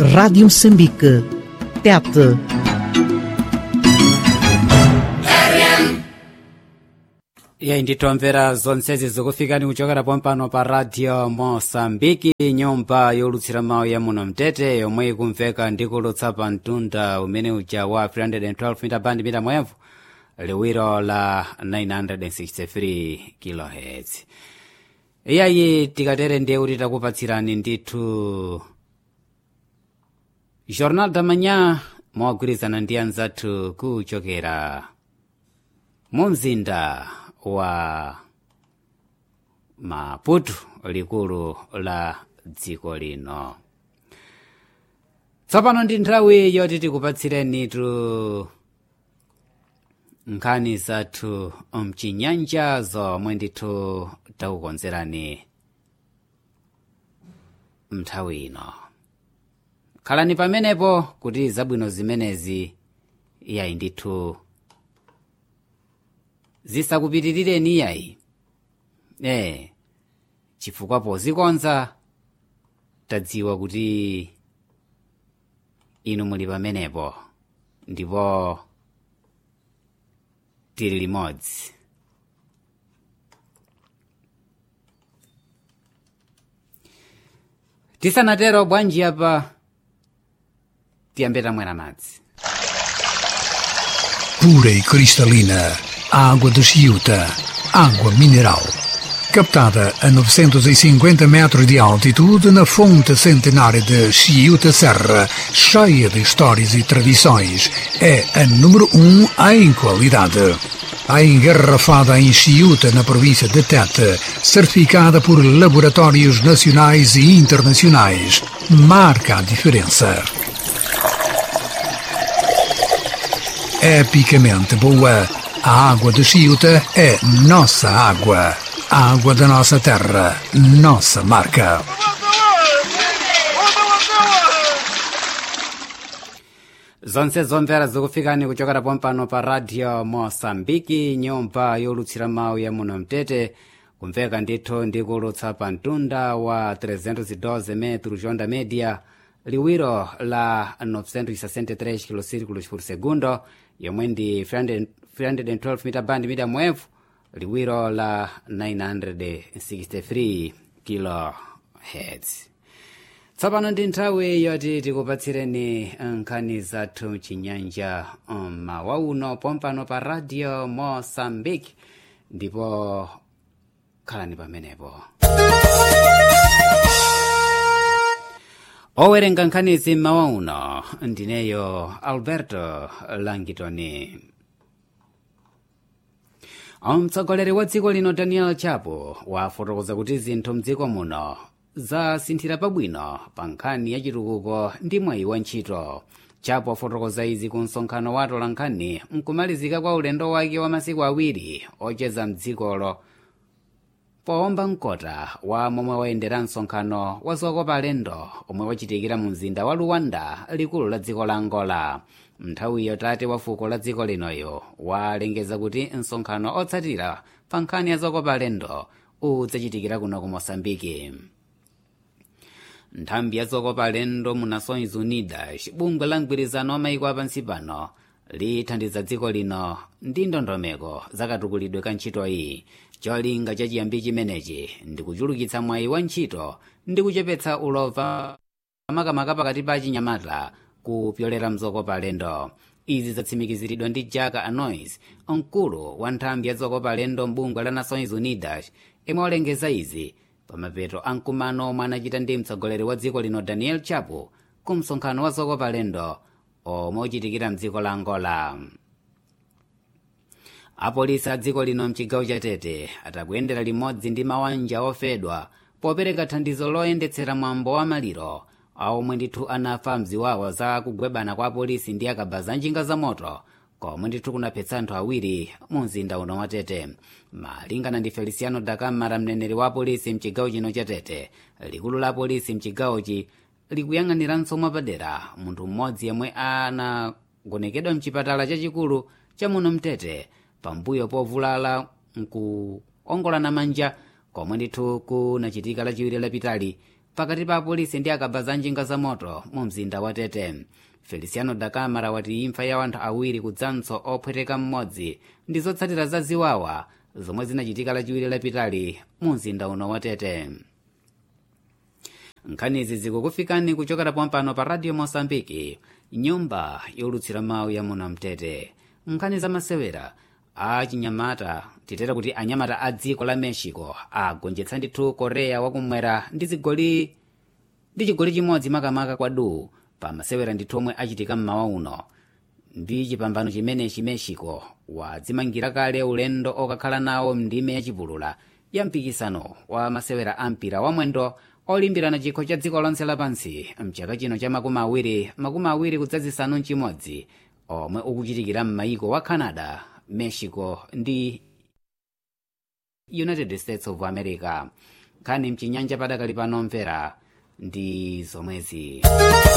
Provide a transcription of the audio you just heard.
Rádio Moçambique. Tete. iye nditomvera zonsezi zikufikani kuchokera pompano pa radio mosambiki nyumba yolutsira mawu ya muno mtete yomwe ikumveka ndikulutsa pa mtunda umene uja wa 312 mita band mita mwevu liwiro la 963 kilohertz iyayi tikatere ndiye kuti takupatsirani ndithu jornal da manhã mogwirizana ndi anzathu kuchokera mu mzinda wa maputo likulu la dziko lino tsopano ndi nthawi yoti tikupatsireni tu nkhani zathu mchinyanja zomwe ndithu takukonzerani mnthawi ino khalani pamenepo kuti zabwino zimenezi iyayi ndithu zisakupitirireni iyayi eh chifukwa pozikonza tadziwa kuti inu muli pamenepo ndipo tili limodzi tisanatero bwanji apa tiyambe tamwera madzi pura e cristalina, água de Chiuta, água mineral. Captada a 950 metros de altitude na fonte centenária de Chiuta Serra, cheia de histórias e tradições, é a número um em qualidade. A engarrafada em Chiuta, na província de Tete, certificada por laboratórios nacionais e internacionais, marca a diferença. epicamente boa. A água de Chiuta é nossa água. A água da nossa terra, nossa marca. zonse zomvera zikufikani kuchokera pompano pa radio mosambiki nyumba yolutsira mawu ya muno mtete kumveka ndithu ndikulutsa pa mtunda wa 312 metro jonda media liwiro la 963 kilosirikulos por segundo yomwe ndi 312 mita band mita mwevu liwiro la 963 kilohertz tsopano ndi nthawi yoti tikupatsireni nkhani zathu mchinyanja mmawa uno pompano pa radio mosambiki ndipo khalani pamenepo owerenga nkhanizi mmawa uno ndineyo alberto langitoni mtsogoleri wa dziko lino daniel chapo wafotokoza kuti zinthu mdziko muno zasinthira pabwino pa nkhani ya chitukuko ndi mwayi wa ntchito chapo afotokoza izi ku msonkhano wa atolankhani mkumalizika kwa ulendo wake wa masiku awiri ocheza mdzikolo powomba mkota wa momwe wayendera msonkhano wa zokopa alendo omwe wachitikira mu mzinda wa luwanda likulu la dziko la angola mnthawiyo tate wa fuko la dziko linoyo walengeza kuti msonkhano otsatira pa nkhani ya zokopa alendo udzachitikira kuno ku mosambiki nthambi ya zokopa alendo mu nações unidas bungwe la mgwirizano wa mayiko apansi pano lithandiza dziko lino ndi ndondomeko zakatukulidwe ka ntchito iyi cholinga cha chiyambi chimenechi ndi kuchulukitsa mwayi wa ntchito ndi kuchepetsa ulova makamaka pakati pa achinyamata kupyolera mzokopa alendo izi zatsimikiziridwa ndi jaka anois mkulu wa nthambi ya zokopa alendo mbungwe la nações unidas imwe walengeza izi pamapeto a mkumano omwe anachita ndi mtsogoleri wa dziko lino daniel chapo ku msonkhano wa zokopa alendo omwe uchitikira mdziko la angola apolisi a dziko lino mchigawo cha tete atakuyendera limodzi ndi mabanja ofedwa popereka thandizo loyendetsera mwambo wa maliro omwe ndithu anafa mziwawa za kugwebana kwa apolisi ndi akabaza njinga za moto komwe ndithu kunaphetsa anthu awiri mu mzinda uno wa tete malingana ndi feliciano dakamara mneneri wa apolisi mchigawo chino cha tete likulu la apolisi mchigawochi likuyang'aniranso mwapadera munthu mmodzi yemwe anagonekedwa mchipatala chachikulu cha muno mtete pambuyo povulala nkuongolana manja komwe ndithu kunachitika lachiwiri lapitali pakati pa apolisi ndi akabaza njinga za moto mu mzinda wa tete feliciano da camara wati imfa ya anthu awiri kudzanso opweteka mmodzi ndi zotsatira za ziwawa zomwe zinachitika lachiwiri lapitali mu mzinda uno wa tete nkhanizi zikukufikani kuchokera pompano pa radio mosambiki nyumba yolutsira mawu ya muno mtete nkhani zamasewera achinyamata titera kuti anyamata a dziko la mexico agonjetsa ndithu korea wakumwera ndi zigoli ndi chigoli chimodzi makamaka kwadu pa masewera ndithu omwe achitika mmawa uno ndi chipambano chimenechi mexico wadzimangira kale ulendo okakhala nawo mndime yachipulula ya mpikisano wa masewera a mpira wamwendo olimbirana chikho cha dziko lonse lapansi mchaka chino cha makumi awiri makumi awiri kudzazisanu mchimodzi omwe ukuchitikira m'mayiko wa canada mexico ndi united states of america nkhani mchinyanja padakali pano mvera ndi zomwezi